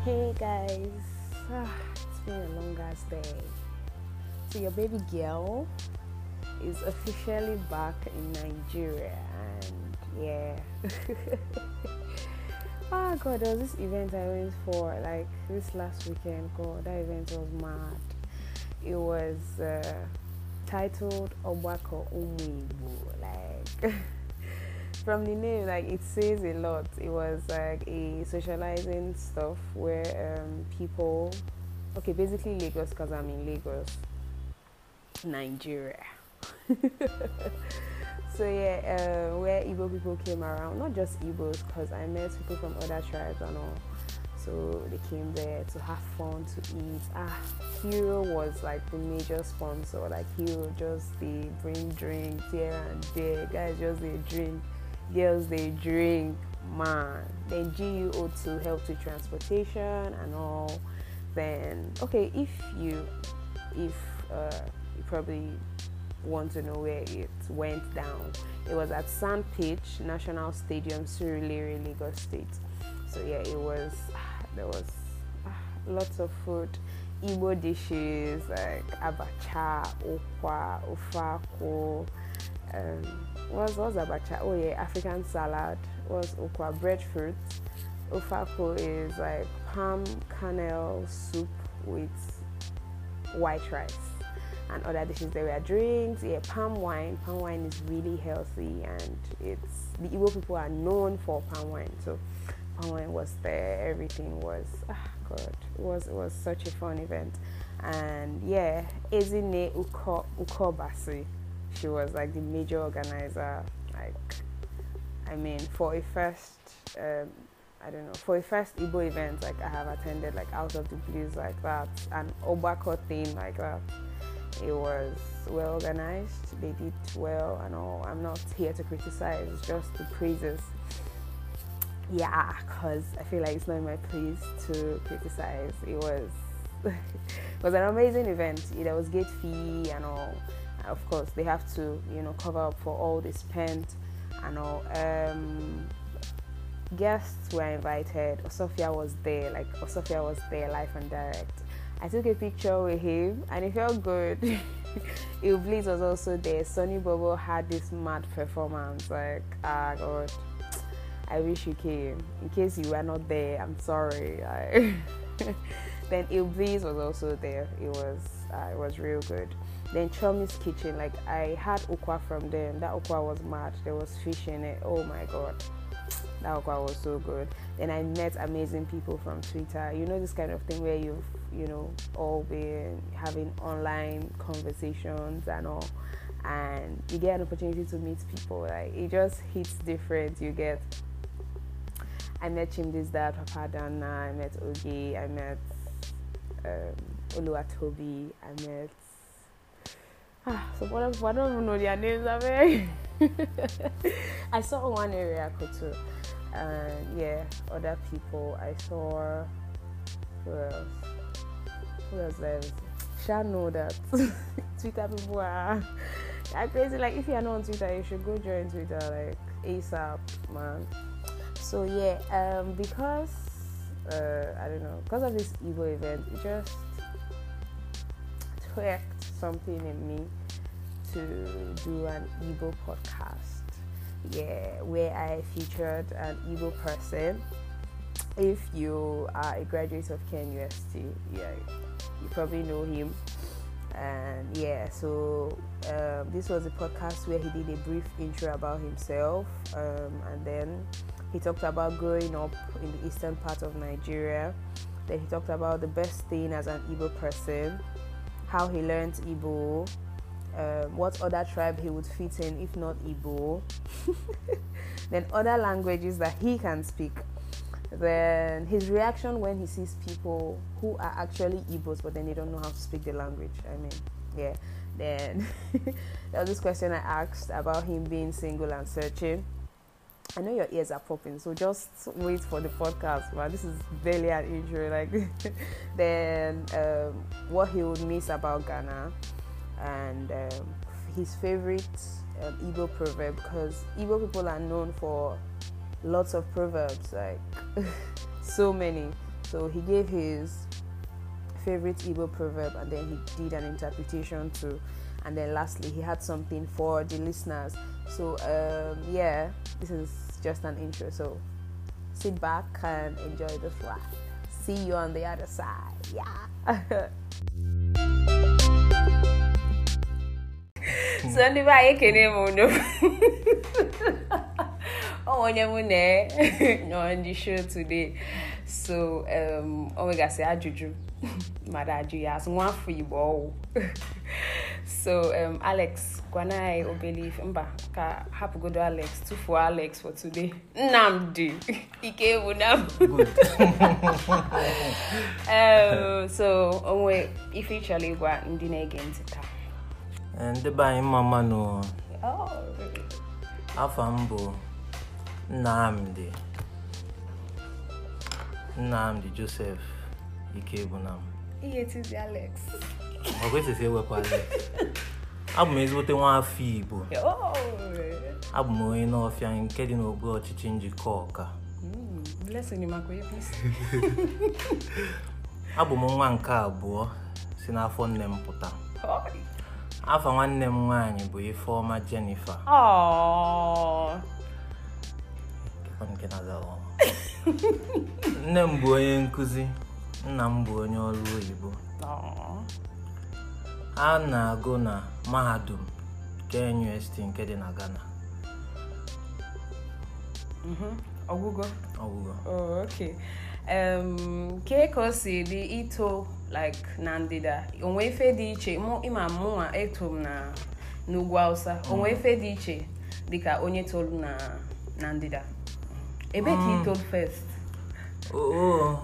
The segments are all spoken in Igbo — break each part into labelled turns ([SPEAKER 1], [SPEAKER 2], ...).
[SPEAKER 1] Hey guys, ah, it's been a long ass day. So your baby girl is officially back in Nigeria, and yeah. oh god, there was this event I went for like this last weekend. God, that event was mad. It was uh, titled Obako Umuibu, like. from the name, like it says a lot. It was like a socializing stuff where um, people, okay, basically Lagos, because I'm in Lagos, Nigeria. so yeah, uh, where Igbo people came around, not just Igbos, because I met people from other tribes and all. So they came there to have fun, to eat. Ah, Hero was like the major sponsor. Like Hero just they bring drinks here and there. Guys just they drink girls they drink man then GUO2 helps with transportation and all then okay if you if uh, you probably want to know where it went down it was at Sand Pitch National Stadium Surulere Lagos State so yeah it was there was uh, lots of food Igbo dishes like abacha, okwa, ofako, um, what was abacha? Oh yeah, African salad. Was okwa breadfruit. Ofako is like palm kernel soup with white rice and other dishes. There were drinks. Yeah, palm wine. Palm wine is really healthy and it's the Igbo people are known for palm wine. So palm wine was there. Everything was ah god. It was it was such a fun event. And yeah, Ezine Uko Ukobasi she was like the major organizer. Like, I mean, for a first, um, I don't know, for a first Igbo event, like I have attended, like out of the blues, like that, an Obako thing like that. It was well organized. They did well, and all. I'm not here to criticize, just the praises. Yeah, cause I feel like it's not my place to criticize. It was it was an amazing event. There was gate fee and all of course they have to you know cover up for all they spent and all um, guests were invited Osofia was there like Osofia was there live and direct I took a picture with him and it felt good Iblis was also there Sonny Bobo had this mad performance like ah god I wish you came in case you were not there I'm sorry then Iblis was also there it was uh, it was real good then Chomi's Kitchen, like I had okwa from them. That okwa was mad. There was fish in it. Oh my god. That okwa was so good. Then I met amazing people from Twitter. You know this kind of thing where you've, you know, all been having online conversations and all and you get an opportunity to meet people. Like it just hits different. You get I met Chimdi's dad, Papa Dana, I met Ogi, I met um, Oluwatobi, I met Ah, so what if, I don't even know their names. I I saw one area too, and yeah, other people. I saw who else? Who else? There? Shall know that Twitter people are, are crazy. Like if you are not on Twitter, you should go join Twitter like ASAP, man. So yeah, um, because uh, I don't know, because of this Igbo event, it just tweaked something in me to do an Igbo podcast. Yeah, where I featured an Igbo person. If you are a graduate of Ken UST, yeah, you probably know him. And yeah, so um, this was a podcast where he did a brief intro about himself, um, and then he talked about growing up in the eastern part of Nigeria. Then he talked about the best thing as an Igbo person, how he learned Igbo, um, what other tribe he would fit in if not Igbo, then other languages that he can speak, then his reaction when he sees people who are actually Igbos but then they don't know how to speak the language. I mean, yeah. Then there was this question I asked about him being single and searching. I know your ears are popping, so just wait for the podcast. Man, this is barely an intro. Like, then um, what he would miss about Ghana, and um, his favorite um, Igbo proverb because Igbo people are known for lots of proverbs, like so many. So he gave his favorite Igbo proverb and then he did an interpretation too. And then lastly, he had something for the listeners. So, um, yeah, this is just an intro. So, sit back and enjoy the flight. See you on the other side. Yeah. so ndị be anyị ekene m unu ọ onye mụ na nọ ndị show today so um, o nwegasị ajụjụ mmadụ ajụ ya asụ nwa afọ igbo ọwụ so um, alex gwana anyị obele ife mba ka hapụgodo alex tufuo alex for today nnamdi ike bụ na um, so onwe ife ịchọrọ ịgwa ndị na-ege ntị taa
[SPEAKER 2] Ee, ndị be anyị mma mmanụ
[SPEAKER 1] Oh,
[SPEAKER 2] afọ m bụ Nnamdi Nnamdi Joseph Ikebunam
[SPEAKER 1] ihe tizi alex
[SPEAKER 2] ọ kwesịsị ewepụ Alex abụ m ezigbote nwa afọ Igbo
[SPEAKER 1] Oh,
[SPEAKER 2] abụ m onye n'ọfịa nke dị n'ogbe ọchịchị njikọ ọka
[SPEAKER 1] mm, blessing maka APC.
[SPEAKER 2] abụ m nwa nke abụọ si n'afọ nne m pụta
[SPEAKER 1] Oh.
[SPEAKER 2] afa nwanne m nwaanyị bụ Ifeọma Jennifer
[SPEAKER 1] Aww.
[SPEAKER 2] nke na-aza ọma. nne m bụ onye nkụzi nna m bụ onye ọrụ oyibo
[SPEAKER 1] Aww.
[SPEAKER 2] a na-agụ na mahadum nke NUST nke dị na Ghana
[SPEAKER 1] Mhm. ọgwụgwọ
[SPEAKER 2] ọgwụgwọ
[SPEAKER 1] Oh, okay. Um, kee ka o si dị ito like na ndịda onwe ife dị iche mụ ịma mụnwa eto m na n'ugwu Hausa onwe ife dị iche dịka onye tolu na na ndịda ebe ka ị tolu first
[SPEAKER 2] oo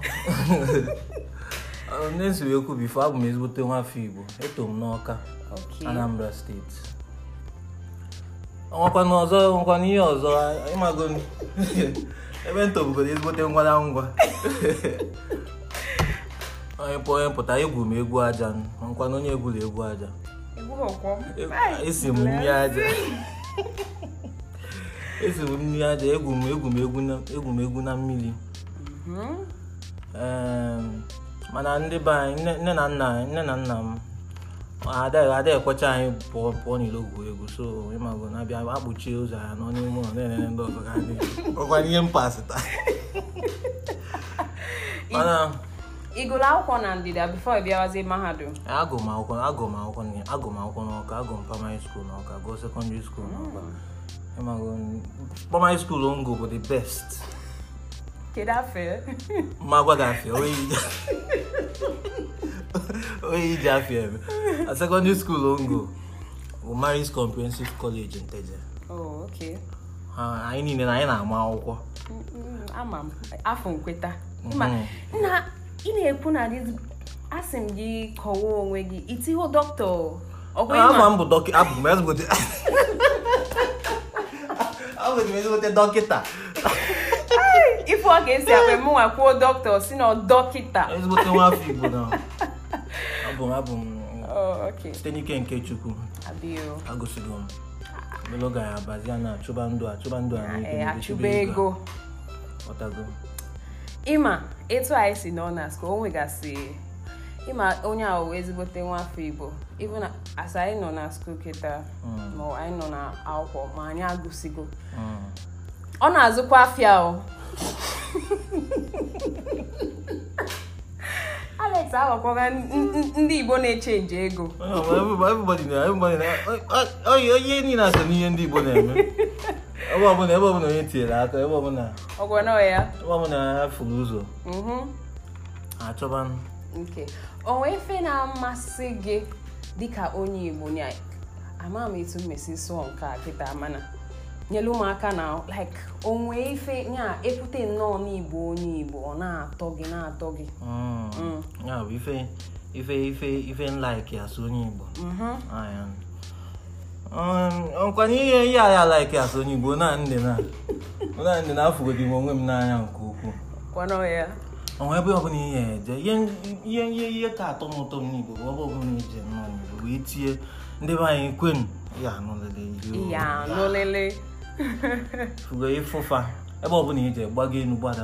[SPEAKER 2] na-esi wee kwu bifo abụ m ezigbote nwa afọ Igbo eto m n'Ọka
[SPEAKER 1] okay
[SPEAKER 2] Anambra steeti ọnwakwana ọzọ ọnwakwana ihe ọzọ ịmago ebe m tobugodo ezigbote ngwara ngwa onye pụ- onye pụta egwu m egwu aja nkwana onye egwuru egwu aja
[SPEAKER 1] egwu ọkwọ
[SPEAKER 2] E- esi m nri aja esi m nri aja egwu m egwu m egwu na- egwu m egwu na mmiri Em, mana ndị be anyị nne nne na nna anyị- nne na nna m adịghị adịghị ekwecha anyị pụọ pụọ n'ilo gwuo egwu so ịmago na-abịa akpuchie ụzọ ya nọ n'ime ụlọ na-enene ndị ọzọ ga adị ọkwa ihe mpasịta mana
[SPEAKER 1] ịgụrụ akwụkwọ na ndịda before ị bịawazie mahadum
[SPEAKER 2] agụ m akwụkwọ agụ m akwụkwọ n- agụ m akwụkwọ n'ọka agụ m primary school n'ọka gụọ secondary school n'ọka ịmago primary school ngo bụ the best
[SPEAKER 1] kedu afọ
[SPEAKER 2] mma gwa gị afịa onye ije onye ije afịa eme a secondary school ngo bụ Maris Comprehensive College Nteje
[SPEAKER 1] oh okay
[SPEAKER 2] Ha- anyị niile na anyị na-ama akwụkwọ
[SPEAKER 1] Mm, mm, ama m afọ nkweta Ma,
[SPEAKER 2] Mhm.
[SPEAKER 1] nna ị na-ekwu na dị asị m gị kọwaa onwe gị itiho dọkịta ọkwa
[SPEAKER 2] ama
[SPEAKER 1] ịma
[SPEAKER 2] m bụ dọkịta abụ m ezigbote abụ m ezigbote dọkịta
[SPEAKER 1] ife ọ ga-esi akpa mụnwa kwuo dọkịta si na dọkịta
[SPEAKER 2] ezigbote nwa afọ Igbo na abụ m abụ m
[SPEAKER 1] Oh, okay.
[SPEAKER 2] site n'ike nke Chukwu
[SPEAKER 1] Abio.
[SPEAKER 2] agụsigo m meloga ya abazia na achụba ndụ achụba ndụ a n'ike
[SPEAKER 1] Eh,
[SPEAKER 2] n'ike,
[SPEAKER 1] achụba ego
[SPEAKER 2] ọtago
[SPEAKER 1] ịma etu anyị si nọ na school o nwegasị ịma onye ahụ wee ezigbote nwa afọ igbo even na- as anyị nọ na school kịta ma anyị nọ na akwụkwọ ma anyị agụsigo
[SPEAKER 2] Mm.
[SPEAKER 1] ọ na-azụkwa afịa o alex aghọkwaga n- n- ndị igbo na-echenji ego
[SPEAKER 2] Oh, well, everybody, everybody, na- everybody, na- oh, oh, oh, onye niile so n'ihe ndị Igbo na-eme ebe ọbụla ebe ọbụla onye tinyere aka ebe ọbụla
[SPEAKER 1] ọgwọnọ ya
[SPEAKER 2] ebe ọbụla ya furu ụzọ
[SPEAKER 1] Mhm.
[SPEAKER 2] achọba
[SPEAKER 1] nke onwe ife na-amasị gị dịka onye igbo nya ama m etu mmesi sụọ nke a kịta mana nyelu ụmụaka na like onwe ife nya ekwute nnọọ n'igbo onye igbo ọ na-atọ gị na-atọ gị
[SPEAKER 2] Mm. ya bụ ife ife ife ife nlaiki asụ onye Igbo
[SPEAKER 1] Mhm.
[SPEAKER 2] Aya. Um, ọkwana ihe ihe a ya laiki asụ onye Igbo na ndị na na ndị na-afụgodi m onwe m n'anya nke ukwuu
[SPEAKER 1] kwanọ ya
[SPEAKER 2] onwe ebe ọbụla ihe eje ihe ihe ihe ihe ka atọ m ụtọ m n'Igbo bụ ebe ọbụla ije nnọọ n'Igbo bụ itinye ndị be anyị kwenu ya anụlele
[SPEAKER 1] ya nụlele
[SPEAKER 2] fugo ịfụfa ebe ọbụla ije gbago enu gbada ala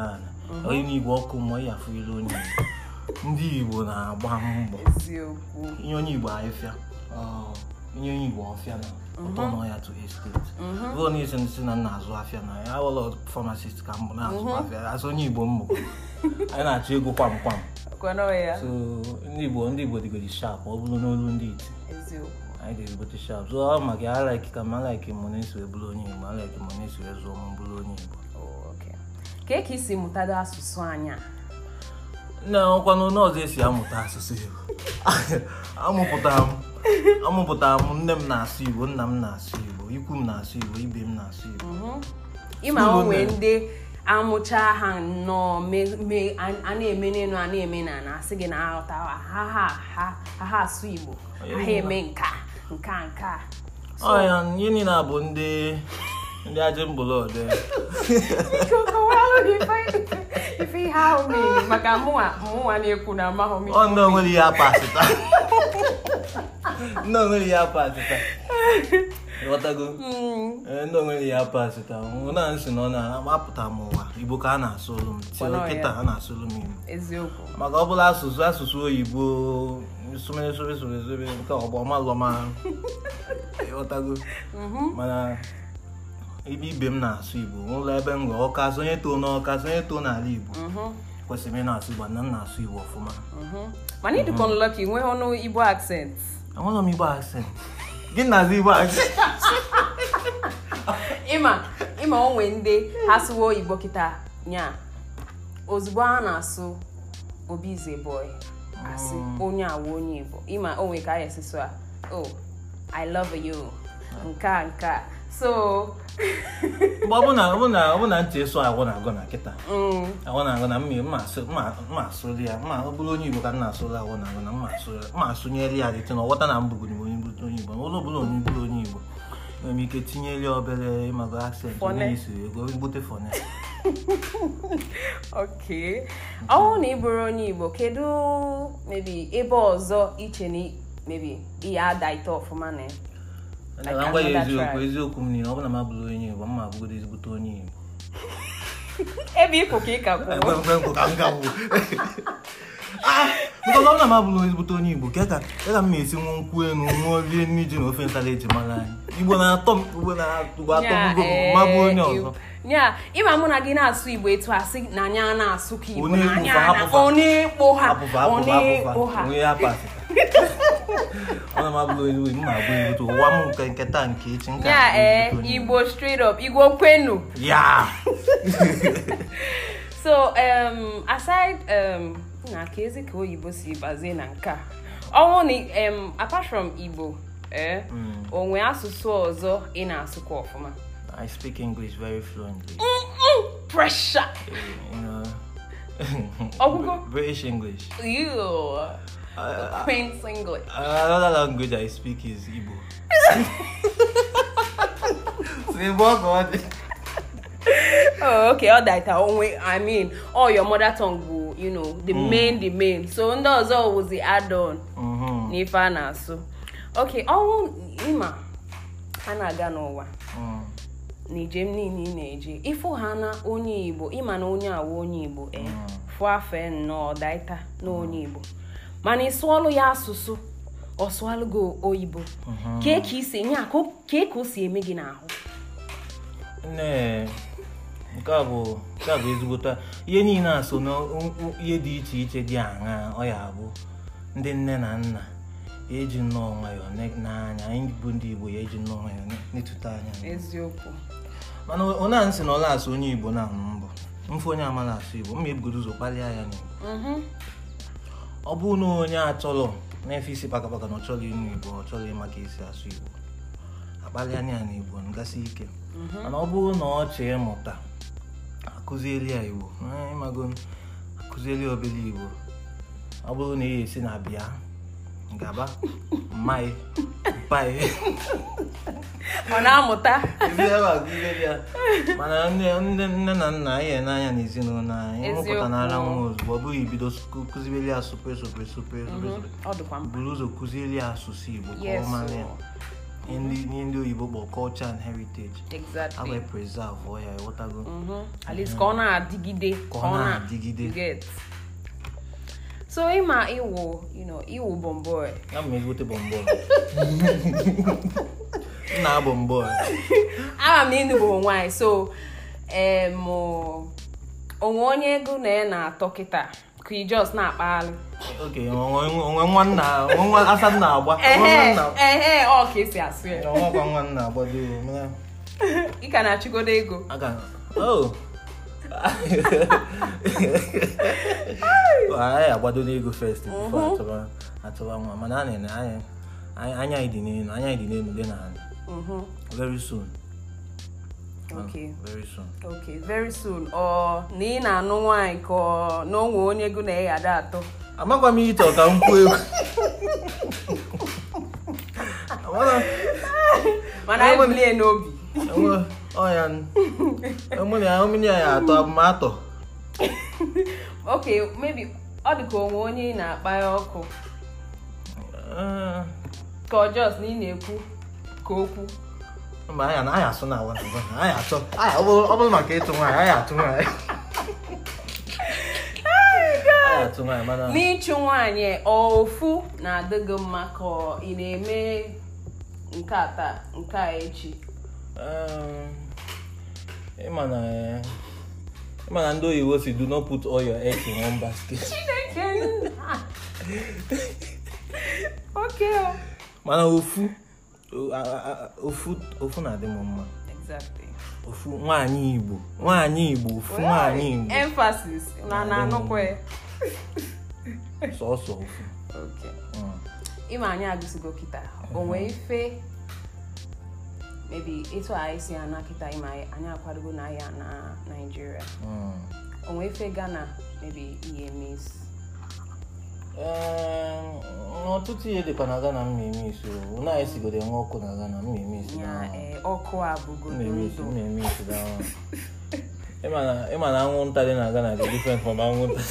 [SPEAKER 2] onye n'igwe ọkụ mmụọ ya afụ ilu onye igbo ndị igbo na-agba mbọ
[SPEAKER 1] eziokwu
[SPEAKER 2] inye onye igbo ahịfịa ọ, inye onye igbo ọfịa na ụtọ nọ ya to estate ruo n'isi nsị na nna azụ afịa na ya ụlọ pharmacist ka mbụ na-azụ afịa azụ onye igbo mmụ anyị na-achọ ego kwam kwam
[SPEAKER 1] kwana ya
[SPEAKER 2] so ndị igbo ndị igbo dịgodi sharp ọ bụrụ n'olu ndị iti
[SPEAKER 1] eziokwu
[SPEAKER 2] anyị ga-egote sharp so ọ maka ya alaiki ka m alaiki mụ na-eso bụrụ onye igbo alaiki mụ na-eso zụọ m bụrụ onye igbo
[SPEAKER 1] Oh, okay. ka ka isi mụtado asụsụ anya
[SPEAKER 2] nne ọkwanụ n'ọzọ esi amụta asụsụ igbo amụpụtara m amụpụtara m nne m na-asụ igbo nna m na-asụ igbo ikwu m na-asụ igbo ibe m na-asụ igbo
[SPEAKER 1] ịma
[SPEAKER 2] School
[SPEAKER 1] onwe
[SPEAKER 2] nne.
[SPEAKER 1] ndị amụcha ha nnọọ me- me- a a na-eme n'elu a na-eme na na asị gị na aghọta ha ha ha ha ha ha asụ igbo ha ha eme nka nka nka
[SPEAKER 2] ọ ya ihe niile a bụ ndị ndị ajị mgbọlọde
[SPEAKER 1] Biko, kọwalụ m ife- ife ihe ahụ mere maka mụnwa mụnwa na-ekwu na amaghị m
[SPEAKER 2] ọ ndị onwere ihe apasịta ndị onwere ihe apasịta ịghọtago Ee, ndị onwere ihe apasịta nwụ na nsị na ọ na-apụta m ụwa igbo ka a na-asụrụ m
[SPEAKER 1] Kwanụ
[SPEAKER 2] tio
[SPEAKER 1] ya.
[SPEAKER 2] kịta a na-asụrụ m igbo
[SPEAKER 1] eziokwu
[SPEAKER 2] maka ọ bụla asụsụ asụsụ oyibo sụmere sobe sobe sobe nke ọgbọ malọma ịghọtago mana ibe ibe m na-asụ igbo n'ụlọ ebe m gwa ọka sonye too n'ọka sonye too n'ala igbo kwesịrị m ị na-asụ igbo na m na-asụ igbo ọfụma
[SPEAKER 1] mana ịdịkọ nlọki nwee ọnụ igbo accent
[SPEAKER 2] enwere m igbo accent gị na-azụ igbo accent
[SPEAKER 1] ịma ịma onwe ndị ha sụwa oyibo kịta nya ozugbo a na-asụ obi is a boy asị onye awa onye igbo ịma onwe ka a esi sụ a oh i love you nke a nke a so
[SPEAKER 2] mgbe ọ bụ na ọ bụ na ọ bụ na ntị eso agwọ na-agụ na kịta
[SPEAKER 1] mm,
[SPEAKER 2] agwọ na-agụ na mma mma asụ mma mma asụrụ ya mma ọ bụrụ onye igbo ka m na-asụrụ agwọ na-agụ na mma asụ mma asụnyere ya dịtị na ọghọta na mbụgoro m onye bụrụ onye igbo n'ụlọ ọbụla onye bụrụ onye igbo nwere m ike tinyere ya obere ịmago accent
[SPEAKER 1] Fone.
[SPEAKER 2] onye isi ego bute fone
[SPEAKER 1] okay ọ bụrụ na ị bụrụ onye igbo kedu maybe ebe ọzọ iche na maybe ihe ada ite ọfụma na ya Like
[SPEAKER 2] na ngwa ya
[SPEAKER 1] another
[SPEAKER 2] eziokwu
[SPEAKER 1] tribe.
[SPEAKER 2] eziokwu m niile ọ bụ na m abụrụ onye igbo mma abụgodo ezigbote onye igbo
[SPEAKER 1] ebe ịpụ ka ị ka kwuo
[SPEAKER 2] Ekwe nkwe nkwe ka m gawụ because ọ bụ na m abụrụ ezigbote onye igbo ka ka ka ka m na-esi nwa nkwụ enu ṅụọ rie nri ji na ofe nsala eji mara anyị igbo na-atọ m igbo na-atụgo atọgbugo m ma bụ onye ọzọ
[SPEAKER 1] nya ịma mụ na gị na-asụ igbo etu asị na anyị a na-asụ ka igbo
[SPEAKER 2] Onye
[SPEAKER 1] na anyị
[SPEAKER 2] ekpofa,
[SPEAKER 1] a na-
[SPEAKER 2] hapụfa.
[SPEAKER 1] onye ekpo ha
[SPEAKER 2] apụfa apụfa
[SPEAKER 1] onye
[SPEAKER 2] apụfa
[SPEAKER 1] ekpo ha
[SPEAKER 2] onwe ya pasịta ọ na m abụrụ onye igbo mma abụ ezigbote ụwa m nke nke taa nke echi nke
[SPEAKER 1] ya
[SPEAKER 2] abụ
[SPEAKER 1] ee
[SPEAKER 2] ezigbote onye
[SPEAKER 1] igbo straight up igbo kwenu
[SPEAKER 2] ya
[SPEAKER 1] so um, aside um, na ka ezi ka oyibo si bazie na nke a ọnwụ na um, apart from igbo eh, onwe asụsụ ọzọ ị na-asụkwa ọfụma
[SPEAKER 2] I speak English very fluently
[SPEAKER 1] Mm, pressure
[SPEAKER 2] you know
[SPEAKER 1] Ọgwụgwọ?
[SPEAKER 2] British English
[SPEAKER 1] Ew.
[SPEAKER 2] Uh,
[SPEAKER 1] Queen's English
[SPEAKER 2] Another language I speak is Igbo. Say what God?
[SPEAKER 1] oh, okay ọ daita onwe i mean all your mother tongue bụ you know the main the main so ndị ọzọ wụzi add on
[SPEAKER 2] Mhm.
[SPEAKER 1] n'ife a na-asụ okay ọnwụ ịma a na-aga n'ụwa
[SPEAKER 2] Mm.
[SPEAKER 1] n'ijem niile ị na-eje ịfụ ha na onye igbo ịma na onye awa onye igbo e fụ afe nnọọ daita na onye igbo mana ị sụọlụ ya asụsụ ọ sụọlụ gị oyibo kee ka isi nya kee ka o si eme gị n'ahụ
[SPEAKER 2] Nne, nke a bụ nke a bụ ezigbote ihe niile a so na u- u- ihe dị iche iche dị aṅa ọ ya abụ ndị nne na nna ya eji nnọọ nwayọọ ne- n'anya anyị bụ ndị igbo ya eji nnọọ nwayọọ ne- netụta anya
[SPEAKER 1] eziokwu
[SPEAKER 2] mana onye a nsị na ọla asụ onye igbo na mbụ mfe onye amala asụ igbo mma ebugodo ụzọ kpalịa ya n'igbo
[SPEAKER 1] Mhm.
[SPEAKER 2] ọ bụrụ na onye achọrọ na-efe isi pakapaka na ọ chọrọ ịnụ igbo ọ chọrọ ịma ka esi asụ igbo akpalịa ya na igbo ngasị ike mana ọ bụrụ na ọ chọọ ịmụta akụzieli ya igbo Eh, ịmago akụzieli ya obere igbo ọ bụrụ na ị esi na bịa gaba mmai mpai
[SPEAKER 1] ọ na-amụta
[SPEAKER 2] ezi ebe a gụzieli ya mana nne nne nne na nna anyị n'anya na ezinụlọ anyị ịmụpụta n'ara nwa ozugbo ọ bụghị ibido kụ- kụzieli ya supe supe supe supe supe
[SPEAKER 1] ọ dịkwa mkpa
[SPEAKER 2] buru ụzọ kụzieli ya asụsụ igbo ka ọ
[SPEAKER 1] yes
[SPEAKER 2] mara ya ihe ndị ihe ndị oyibo kpọ culture and heritage a
[SPEAKER 1] exactly
[SPEAKER 2] wee preserve ọ ya ịghọtago
[SPEAKER 1] Mhm. at least ka ọ na-adịgide
[SPEAKER 2] Ka ọ na-adịgide.
[SPEAKER 1] you get so ịma ịwụ you know ịwụ bomboy
[SPEAKER 2] ya ma egote bọmbọ nna bọmbọ
[SPEAKER 1] ama m ịnụ bụ nwaanyị so em onwe onye ego na ya na-atọ kịta ka i just na-akpaghalị
[SPEAKER 2] oke onwe nwa nna onwe nwa asa nna agba onwe nwa
[SPEAKER 1] ehe
[SPEAKER 2] nna
[SPEAKER 1] ehe ọ ka esi asụ ya
[SPEAKER 2] ọnwakwa nwa nna agbado mere
[SPEAKER 1] ị ka na-achịgodo ego
[SPEAKER 2] aga oh anyị agbado n'ego first before atụba atụba nwa mana anyị na anyị anyị- anya anyị dị n'elu anya anyị dị n'elu dị n'ala
[SPEAKER 1] Mhm.
[SPEAKER 2] very soon
[SPEAKER 1] okay
[SPEAKER 2] very soon
[SPEAKER 1] okay very soon ọ na ị na-anụ nwaanyị ka ọ na onwe onye ego na ya ada atọ
[SPEAKER 2] amakwa m ihe ịchọ ka m kwuo egwu Amara-
[SPEAKER 1] mana anyị bulie n'obi
[SPEAKER 2] enwe ọya mụ na ya mmiri ya atọ abụmatọ
[SPEAKER 1] okay maybe ọ dị ka onwe onye ị na-akpa ya ọkụ
[SPEAKER 2] Eh,
[SPEAKER 1] ka ọ just na ị na-ekwu ka okwu
[SPEAKER 2] mba anyị na anyị asụ na awa anyị achọ anyị ọ bụrụ ọ bụrụ maka ịtụ nwaanyị anyị atụ nwaanyị anyị atụ nwaanyị mana
[SPEAKER 1] n'ịchụ nwaanyị ọ ofu na-adị gị mma ka ọ ị na-eme nke a taa nke a echi
[SPEAKER 2] um, ịma na eh, ịma na ndị oyibo si do not put all your eggs in one basket
[SPEAKER 1] Chineke nna. okay o.
[SPEAKER 2] mana ofu o- a- a- a- ofu ofu na-adị m mma
[SPEAKER 1] exactly
[SPEAKER 2] ofu nwaanyị igbo nwaanyị igbo ofu nwaanyị igbo
[SPEAKER 1] emphasis na na-anụkwa ya
[SPEAKER 2] sọsọ ofu
[SPEAKER 1] okay
[SPEAKER 2] Mm.
[SPEAKER 1] ịma anyị agụsigo kịta o nwee ife maybe etu anyị si ana kịta ịma anyị anyị akwadogo na ya na Nigeria
[SPEAKER 2] Mm.
[SPEAKER 1] o nwee ife Ghana maybe ihe miss
[SPEAKER 2] Ee, ọtụtụ ihe dịkwa na Ghana m na-eme isi o na anyị sigodo enwe ọkụ na Ghana m na-eme isi
[SPEAKER 1] ya
[SPEAKER 2] na
[SPEAKER 1] ee, ọkụ a bụgodo
[SPEAKER 2] na-eme isi
[SPEAKER 1] ndụ
[SPEAKER 2] m na-eme isi na ịma na ịma na anwụnta dị na Ghana dị different from anwụnta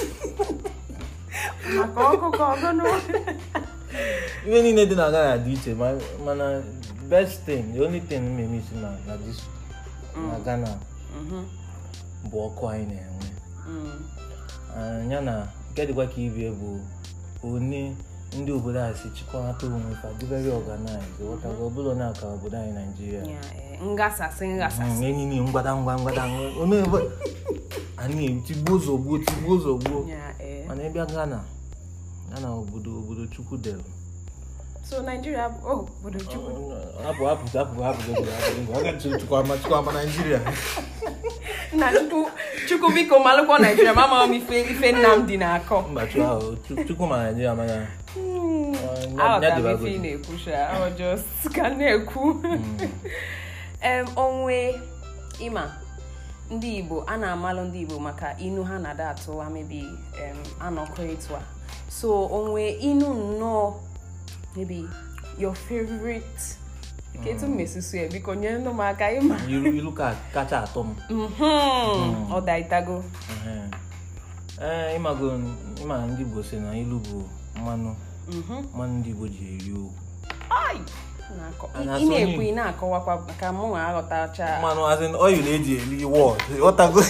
[SPEAKER 1] maka ọkụ ka ọgọnụ
[SPEAKER 2] ihe niile dị na Ghana dị iche ma- mana best thing the only thing m na-eme isi na na this na Ghana
[SPEAKER 1] Mhm,
[SPEAKER 2] bụ ọkụ anyị na-enwe
[SPEAKER 1] mm.
[SPEAKER 2] Ah, ya na nke dịkwa ka ibie bụ onye ndị obodo a si chịkọnata onwe fa dị very organized ghọtago ọbụla onye aka obodo anyị Naijiria
[SPEAKER 1] Ya, ee, ngasasị ngasasị
[SPEAKER 2] enyi ni ngwada ngwa ngwada ngwa onye ebe anyị tigbuo zọgbuo tigbuo zọgbuo
[SPEAKER 1] Ya, ee.
[SPEAKER 2] mana ịbịa Ghana Ghana obodo obodo chukwu dere
[SPEAKER 1] so Nigeria bụ oh, obodo Chukwu
[SPEAKER 2] hapụ hapụ hapụ hapụ obodo hapụ aga chukwu ama chukwu ama Naijiria
[SPEAKER 1] nna Chukwu Chukwu biko malụkwa Nigeria ma ama m ife ife Nnamdi na-akọ
[SPEAKER 2] mba chukwu ahụ Chu- chukwu ma Naijiria mana
[SPEAKER 1] Hmm,
[SPEAKER 2] ya
[SPEAKER 1] aghọtara m
[SPEAKER 2] dịbago
[SPEAKER 1] ife ị na-ekwu sha ọ just ka m na-ekwu em onwe ịma ndị Igbo a na-amalụ ndị Igbo maka inu ha na-ada atụwa mebi em anọkọ etu a so onwe inu nnọọ maybe your favorite ka etu m mesusu ya biko nyere m aka ịma
[SPEAKER 2] ilu ilu ka kacha atọ m
[SPEAKER 1] Mhm, ọ daịtago
[SPEAKER 2] Ehe. ee ịmago ịma na ndị Igbo si na ilu bụ mmanụ
[SPEAKER 1] Mhm.
[SPEAKER 2] mmanụ ndị Igbo ji eri okwu
[SPEAKER 1] Ai! Na-akọ-
[SPEAKER 2] A
[SPEAKER 1] ị
[SPEAKER 2] na-asụ
[SPEAKER 1] ị na-ekwu
[SPEAKER 2] onye
[SPEAKER 1] ị na-akọwakwa ka mụ nwa aghọtacha
[SPEAKER 2] mmanụ azin oil eji eri wọd ghọtago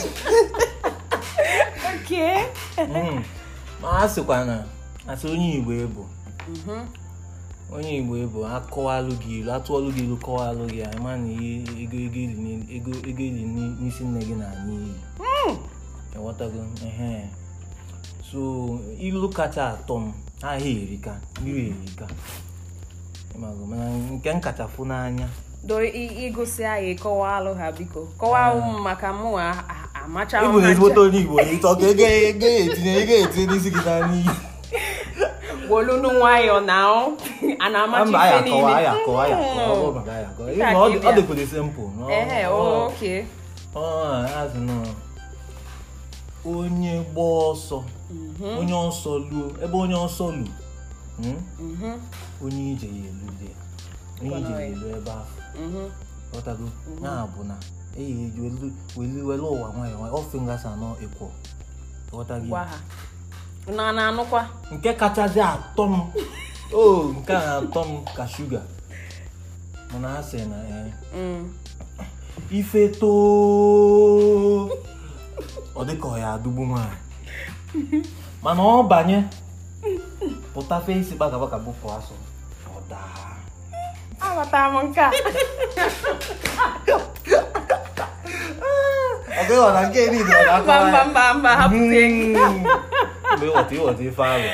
[SPEAKER 1] Okay.
[SPEAKER 2] Mm. ma a sịkwa na asị onye Igbo ebu
[SPEAKER 1] Mhm.
[SPEAKER 2] onye Igbo ebu akọwalụ gị ilu atụọlụ gị ilu kọwalụ gị anyị ma na ihe ego ego ili ni- ego ego ili ni- n'isi nne gị na-anya iyi ịghọtago ehe so ilu kacha atọ m ahịa erika mmiri erika ịmago mana nke m kacha fụ n'anya
[SPEAKER 1] do ị- igosi anyị kọwaa alụ ha biko kọwaa m maka mụ nwa a- amacha
[SPEAKER 2] ịbụ na ezigbote onye Igbo ịtọ ka ego ego ya etinye ego ya etinye n'isi gị n'anya iyi
[SPEAKER 1] wolunu nwayọ na ọ a na-amachi
[SPEAKER 2] mba anyị
[SPEAKER 1] ife
[SPEAKER 2] akọwa anyị
[SPEAKER 1] niile
[SPEAKER 2] akọwa anyị akọwa ọ bụrụ maka anyị akọwa
[SPEAKER 1] Ihe a
[SPEAKER 2] Ịma, ọ
[SPEAKER 1] ka
[SPEAKER 2] dị-
[SPEAKER 1] ịbịa.
[SPEAKER 2] ọ dịkwere simple no?
[SPEAKER 1] ehe
[SPEAKER 2] Ọ-
[SPEAKER 1] oke
[SPEAKER 2] ọ azụ nọ onye gba ọsọ onye ọsọ luo ebe onye ọsọ lu hmm? onye ije ya elude onye ije ya elu ebe ahụ ghọtago ya bụ na eyi eji welu welu welu ụwa nwayọ nwayọ ọ fingers anọ ịkwọ ghọtago
[SPEAKER 1] gwa ha na na-anụkwa
[SPEAKER 2] nke kachasị atọ m o nke a na-atọ m ka shuga mana ha sị na ee
[SPEAKER 1] Mm.
[SPEAKER 2] ife too ọ dịka ọ ya adụgbu nwaanyị mana ọ banye pụta fesi gbagabaka bụpụ asụ ọ daa
[SPEAKER 1] aghọtara m nke a
[SPEAKER 2] ọ gaghị ọ na nke niile ọ
[SPEAKER 1] mba mba mba mba hapụzie gị
[SPEAKER 2] mgbe ịghọta ịghọta ife ahụ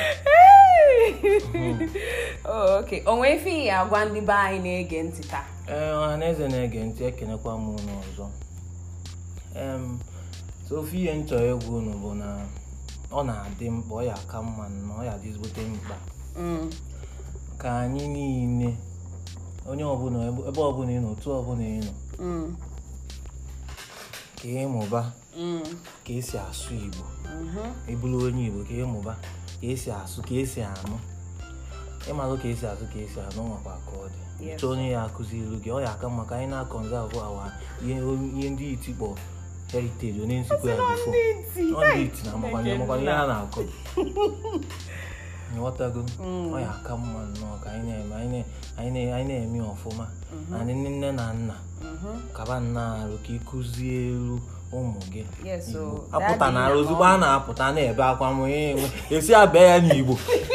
[SPEAKER 1] Oh, okay o nwee ife ị agwa ndị be anyị na-ege ntị taa
[SPEAKER 2] ee ọha na eze na-ege ntị ekenekwa m unu ọzọ em so ofe ihe m chọrọ egwu unu bụ na ọ na-adị mkpa ọ ya aka mma na ọ ya adịzigbote mkpa
[SPEAKER 1] Mm.
[SPEAKER 2] ka anyị niile onye ọbụla ebe ebe ọbụla ị nọ otu ọbụla ị nọ
[SPEAKER 1] Mm.
[SPEAKER 2] ka ịmụba
[SPEAKER 1] Mm.
[SPEAKER 2] ka esi asụ igbo
[SPEAKER 1] Mhm.
[SPEAKER 2] ịbụrụ onye igbo ka ịmụba ka esi asụ ka esi anụ ịmalụ ka esi asụ ka esi anụ nwakwa ka ọ dị
[SPEAKER 1] Yes.
[SPEAKER 2] chọọ onye ya akụziri gị ọ ya aka mma ka anyị na-akọnzavụ awa ihe ihe ndị iti kpọ heritage onye nsikwa ya bifo ọ ndị iti na amakwana amakwana ihe ha na-akọ nghọtago ọ ya aka mma nnọọ ka anyị na-eme anyị na- anyị na- anyị na-eme ọfụma na ndị nne na nna
[SPEAKER 1] Mhm.
[SPEAKER 2] kaba nna arụ ka ịkụzie elu ụmụ gị
[SPEAKER 1] Yes, so
[SPEAKER 2] Igbo.
[SPEAKER 1] that
[SPEAKER 2] apụta na
[SPEAKER 1] is
[SPEAKER 2] arụ ozugbo a na-apụta na-ebe akwa m onye enwe esi abịa ya n'igbo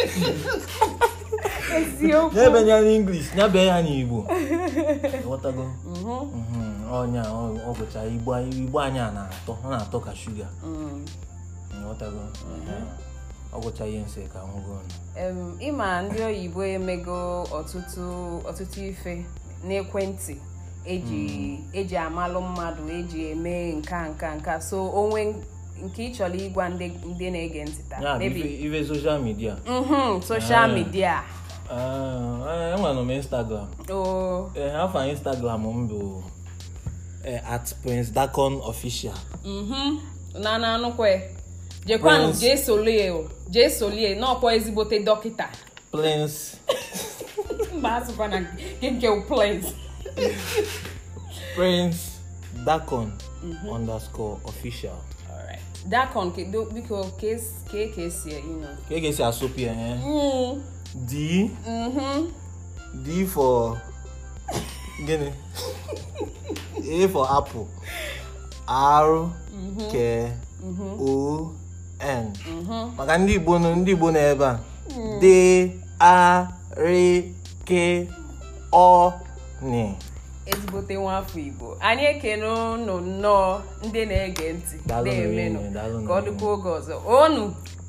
[SPEAKER 1] eziokwu
[SPEAKER 2] ya ebe ya n'inglis ya bịa ya n'igbo ghọtago
[SPEAKER 1] Mhm.
[SPEAKER 2] Mhm, ọnya ọ ọ bụcha igbo igbo anyị a na-atọ ọ na-atọ ka shuga
[SPEAKER 1] Mm.
[SPEAKER 2] ghọtago ọ bụcha ihe nsị ka nwụgo
[SPEAKER 1] Em, ịma ndị oyibo emego ọtụtụ ọtụtụ ife n'ekwentị eji eji amalụ mmadụ eji eme nka nka nka so onwe nke ị chọrọ ịgwa ndị ndị na-ege ntị taa
[SPEAKER 2] ya bụ
[SPEAKER 1] maybe
[SPEAKER 2] ife- ife soshal midia
[SPEAKER 1] mhm social
[SPEAKER 2] Ah.
[SPEAKER 1] media
[SPEAKER 2] enwere m instagram
[SPEAKER 1] o
[SPEAKER 2] ee afọ instagram m bụ eh, at prince dacon official
[SPEAKER 1] mhm na na anụkwe jekwanụ
[SPEAKER 2] Prince.
[SPEAKER 1] jee solie o jee solie n'ọkwa ezigbote dọkịta
[SPEAKER 2] prince
[SPEAKER 1] mba asụkwa na nke nke place
[SPEAKER 2] prince dacon underscore official
[SPEAKER 1] alright dakon kedu biko ka es- ka ka esi ịnọ
[SPEAKER 2] ka e ga-esi asụpụ ya eh?
[SPEAKER 1] Mm,
[SPEAKER 2] d
[SPEAKER 1] mhm
[SPEAKER 2] d for gịnị a for apple r k o n maka ndị igbo nọ ndị igbo nọ ebe a d a r k o n
[SPEAKER 1] ezigbote nwafọ igbo anyị ekene unu nnọọ ndị na-ege ntị
[SPEAKER 2] Daalụ
[SPEAKER 1] na-emenụ
[SPEAKER 2] n'ehihie, daalụ
[SPEAKER 1] ka ọ dịkwa oge ọzọ onu